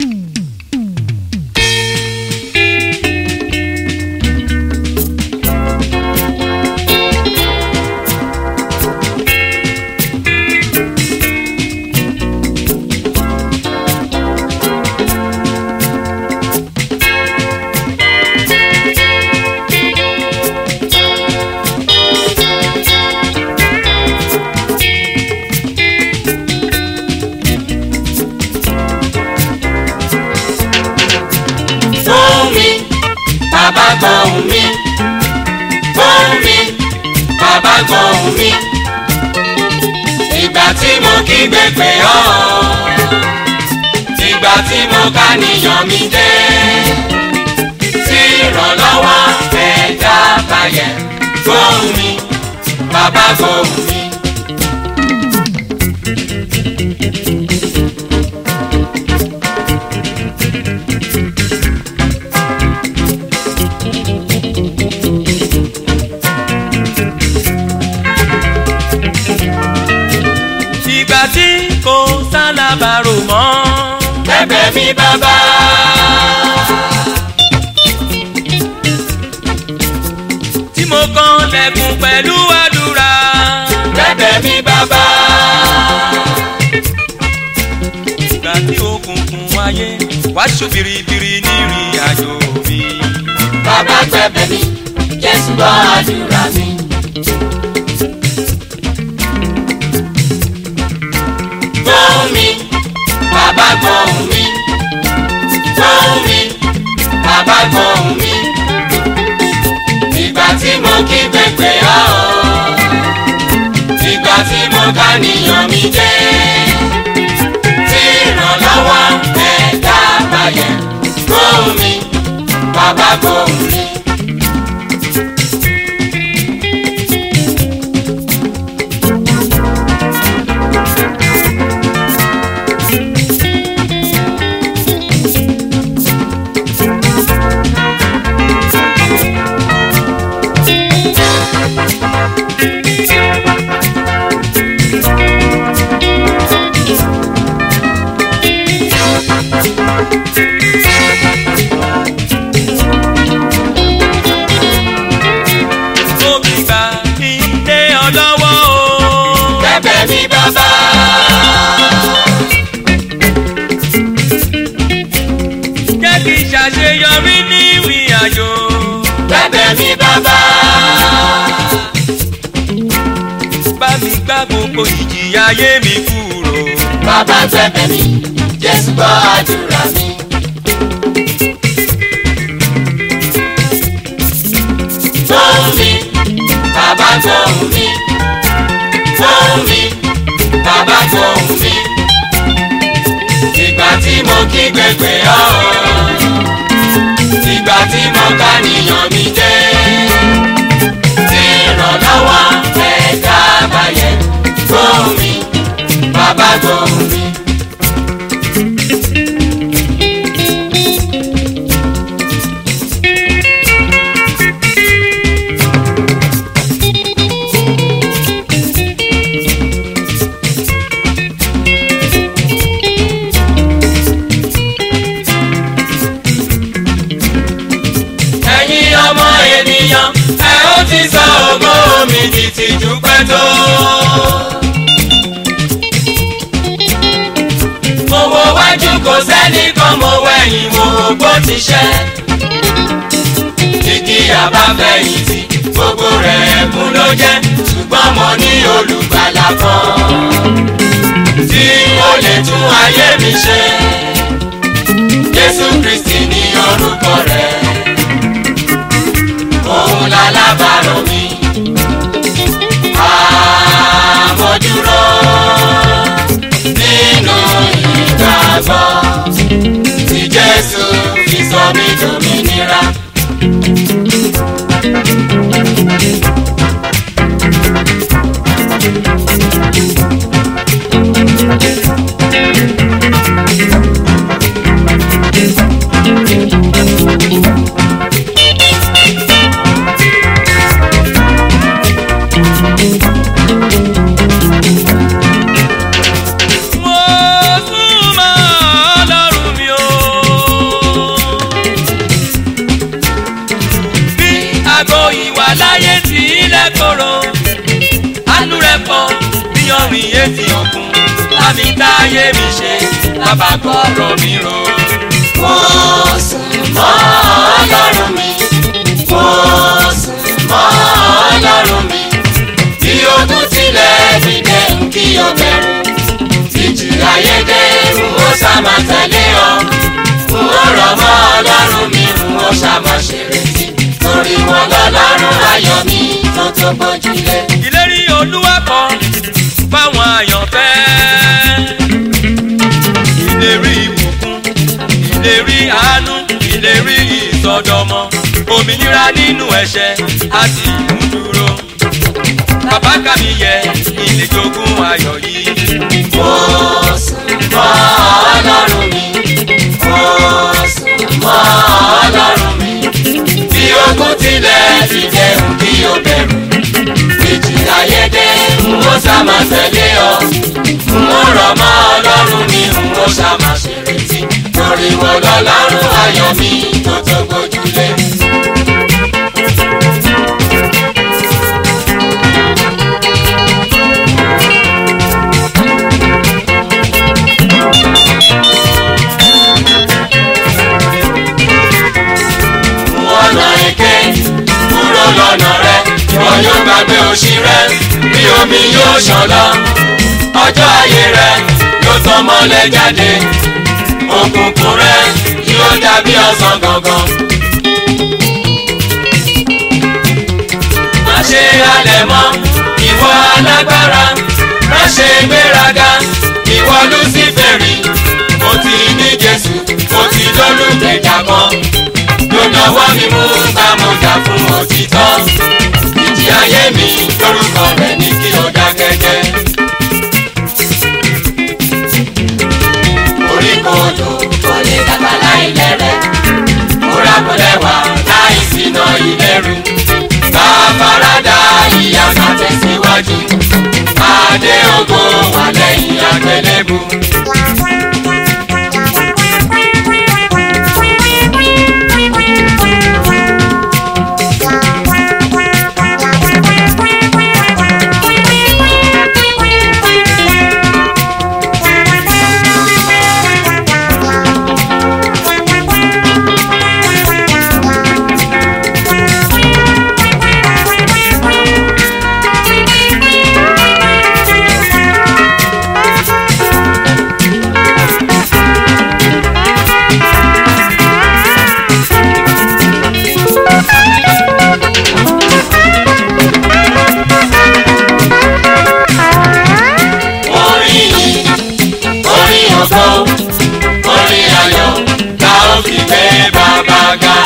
fún mi bàbá gbóhùn mi fún mi bàbá gbóhùn mi ìgbà tí mo kígbe pè ọ́ ìgbà tí mo ká níyàn mi dé tí ìrànlọ́wọ́ ẹ̀dá báyẹ̀ gbóhùn mi bàbá gbóhùn mi. ìgbà tí kò sálábàárò mọ́. Bẹ̀bẹ̀ mi bàbá. tí mo kàn lẹ́kùn pẹ̀lú àdúrà. Bẹ̀bẹ̀ mi bàbá. ìgbà tí òkùnkùn ayé wá ṣú biribiri nírìn àjò mi. Bàbá gbẹ̀bẹ̀ mi, Jésù gbọ́ àdúrà mi. Gbóhùn mi, bàbá gbóhùn mi. Gbóhùn mi, bàbá gbóhùn mi. Ìgbà tí mo kí pépè ọ́. Ìgbà tí mo ká níyàn mi dé. Tí ìrànlọ́wọ́ ẹ̀dá báyẹ̀. Gbóhùn mi, bàbá gbóhùn mi. mo fi gbà kí n lé ọ lọ́wọ́ o. Bẹ̀bẹ̀ mi bàbá. jẹ́ kí n ṣàṣeyọrí ní ìrìn àjò. Bẹ̀bẹ̀ mi bàbá. bá mi gbá gbogbo ìjìyà ayé mi kúrò. Bàbá gbẹ̀bẹ̀ mi, Jésù gbọ́ àdúrà mi. Gbóhùn mi, bàbá gbóhùn mi. Gbóhùn mi, bàbá gbóhùn mi. Ìgbà tí mo kí gbẹgbẹ ọ́. Ìgbà tí mo ká níyàn mi dé. Tí ìrànlọ́wọ́ ẹ̀dá báyẹ̀. Gbóhùn mi, bàbá gbóhùn mi. ẹ̀yin ọmọ ènìyàn ẹ ó ti sọ ògo mi di tìjú pẹ́ tó. mo wo wájú kò sẹ́nìkan mo wẹ̀yìn mo wò bó ti ṣẹ́. igi àbáfẹ̀yìntì gbogbo rẹ̀ ẹ̀kún ló jẹ́ ṣùgbọ́n mo ní olùgbàlà kan tí ó lè tún ayé mi ṣe. Jésù Kristi ní orúkọ rẹ̀ òun lálábàárò mi. Àmójúró nínú ìgbàgbọ́ tí Jésù fi sọ mí dòmìnira. etí òkun láti táyé mi ṣe lábà gbọ́rọ̀ mi rò. mo sùn mọ́ ọlọ́run mi mo sùn mọ́ ọlọ́run mi bí ogun tilẹ̀ dìde ń kí o bẹ̀rù títí ayédè ń ó sàmà tẹ̀lé ọ ń ó rọ̀ mọ́ ọlọ́run mi ń ó sàmà ṣèrètí torí wọn lọ́lọ́run ayọ̀ mi tó tó gbójúlé. ìlérí olúwa kan fáwọn àyànfẹ́. ìlérí ìbùkún ìlérí àánú ìlérí ìsọdọmọ òmìnira nínú ẹ̀ṣẹ̀ àti ìmúdúró. bàbá kàmí yẹ ilé jogún ayọ̀ yìí. mo sùn mọ́ ọlọ́run mi mo sùn mọ́ ọlọ́run mi bí ogun tilẹ̀ ti dẹ̀hùn kí o bẹ̀rù ìjì ayédè ń ó sàmà tẹ̀lé ọ ń ó rọ̀ mọ́ ọlọ́run mi ń ó sàmà ṣèrètí torí wọn lọ́lọ́run ayọ̀ mi tó tó gbójúlé. ọ̀nà èké kúrò lọ́nà rẹ̀ ìwọ yóò gbàgbé òṣì rẹ̀ bí omi yóò ṣàn lọ ọjọ́ ayé rẹ̀ yóò tàn mọ́lẹ̀ jáde òkùnkùn rẹ̀ yóò dàbí ọ̀sán gangan. má ṣe halẹ̀ mọ́ ìwọ alágbára má ṣe gbéraga ìwọ lúsífẹ̀rì mo ti ní jésù mo ti lólùgbèjà kan lọ́wọ́ mi mú gbàmọ̀jà fún òtítọ́ ìjì ayé mi lórúkọ rẹ̀ ní kí o dákẹ́jẹ́. orí kodò kò lè dàgbà láì lẹ́rẹ̀ múra kò lẹ́wà láì síná ìlẹ́rù ká farada ìyá ká tẹ̀síwájú adé ògo wà lẹ́yìn àgbélébù. orin yìí orin ògo orin ayọ̀ la ó fi gbé bàbá ga.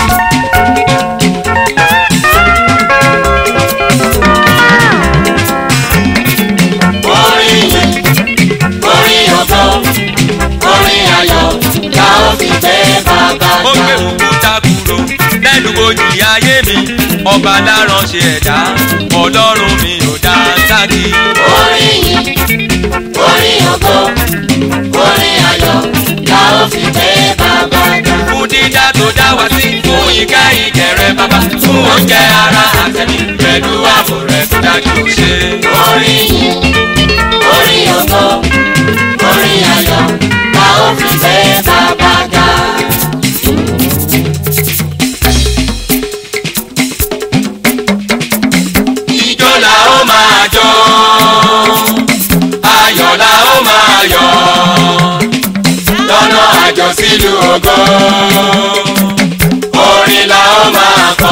orin yìí orin ògo orin ayọ̀ la ó fi gbé bàbá ó gbé ga. òkúta kúrò lẹ́nu bojì ayé mi ọba láránṣẹ́ ẹ̀dá ọlọ́run mi ò dá sákì. orin yìí orin ògo orin ayọ̀ la ó fi gbé bàbá ga. fún dídá tó dá wá sí fún ìkẹ́ ìkẹrẹ bàbá fún oúnjẹ ara àtẹ̀mí pẹ̀lú ààbò rẹ̀ tó dájú ṣe. orin yìí orin ògo orin ayọ̀ la ó fi gbé bàbá ga. ijó la ó máa jó ayọ̀ la ó máa yọ̀ lọ́nà àjọ sílùú ògo orin la ó máa kọ.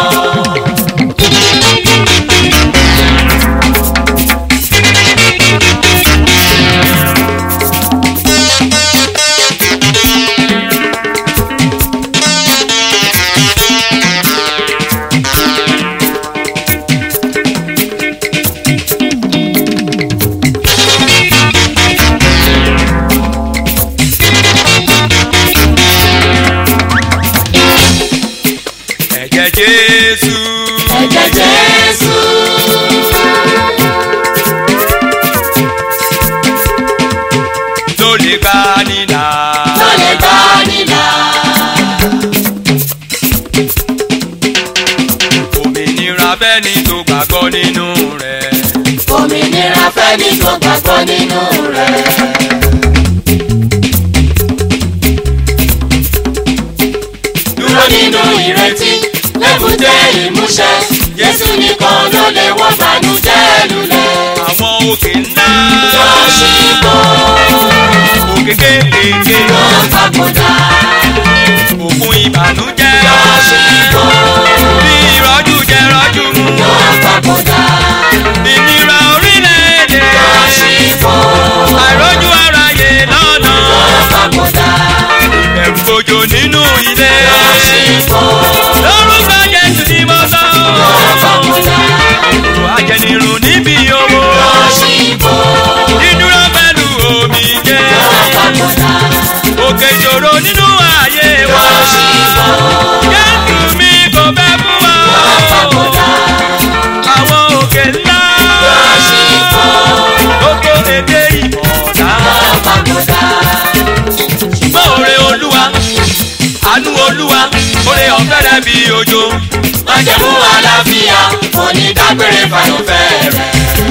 ẹ̀jẹ̀ jésù ẹ̀jẹ̀ jésù. ló lè gbà nílà. ló lè gbà nílà. òmìnira fẹ́ni tó gbàgbọ́ nínú rẹ̀. òmìnira fẹ́ni tó gbàgbọ́ nínú rẹ̀. dúró nínú ìrètí lébùté ìmúṣẹ Jésù nìkan ló lè wọ́ bànújẹ́ lulẹ̀. àwọn òkè ńlá yóò ṣíbò òkè kéékèèké yóò papòdà òkun ìbànújẹ́ yóò ṣíbò bí ìrọ́jú jẹ rọ́jú mu yóò papòdà ìnira orílẹ̀-èdè yóò ṣíbò àìrójú aráyé lọ́nà yóò papòdà ẹ̀rù gbòjò nínú ilé yóò ṣíbò lórúkọ Jésù ni mo sọ yóò papòdà àjẹnirun níbi owó yóò ṣíbò dídúró pẹ̀lú omi jẹ́ yóò papòdà òkè ìṣòro nínú ayé wa yóò ṣíbò Jésù mi kò fẹ́ fún wa yóò papòdà àwọn òkè ńlá yóò ṣíbò oko èdè ìmọ̀ọ́dá yóò papòdà ṣùgbọ́n òre olúwa àánú olúwa òre ọ̀fẹ́ rẹ̀ bí òjò májẹ̀mú àlàáfíà onídágbére fàyọ̀fẹ́ rẹ̀.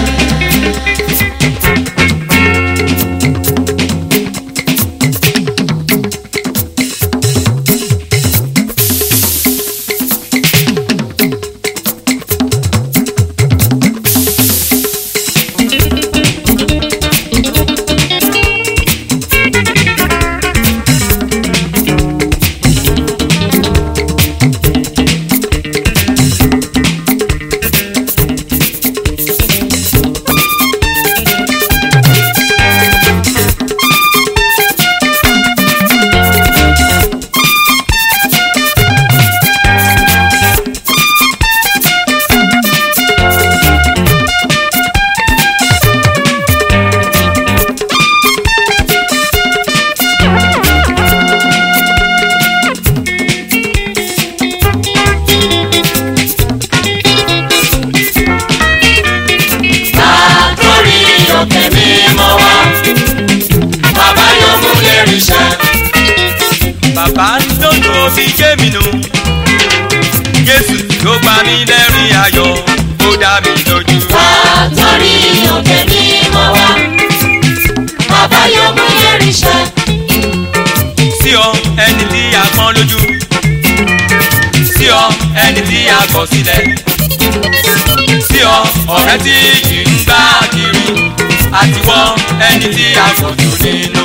látòrí òkè mímọ́ wá bàbá yóò mú lérí iṣẹ́. bàbá lónìí omi jẹ́ mi nù Jésù ló pa mí lẹ́rìn ayọ̀ ó dá mi lójú. látòrí òkè mímọ́ wá bàbá yóò mú lérí iṣẹ́. sí ọ ẹni tí a pọ́n lójú sí ọ ẹni tí a kọ̀ sílẹ̀ sí ọ ọ̀rẹ́ tí yìí ń gbá kiri àtiwọ́ ẹni tí a kò jù nínú.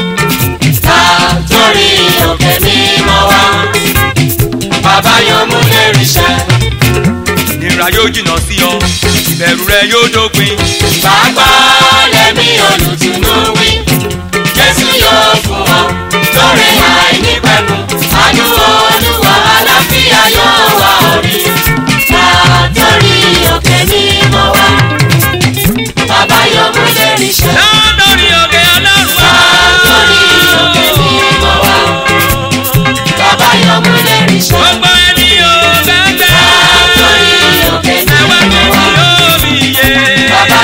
látòrí òkè mímọ́ wá bàbá yóò mú lérí iṣẹ́. ìnira yóò jìnnà sí ọ ìbẹ̀rù rẹ yóò dópin. Bàbá lẹ́mí olùtùnú wí, Jésù yóò fún ọ lórí àìnípẹ̀kun. Àánú Olúwa àlàáfíà yóò wá orí. Látòrí òkè mímọ́ wá, bàbá yóò mú lérí iṣẹ́. lórí òkè ọlọ́run wá. Látòrí òkè mímọ́ wá, bàbá yóò mú lérí iṣẹ́. gbogbo ẹni ò gbẹ́gbẹ́. Látòrí òkè ẹwà mímọ́ mi wá, yóò mi yé. bàbá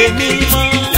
mímọ́.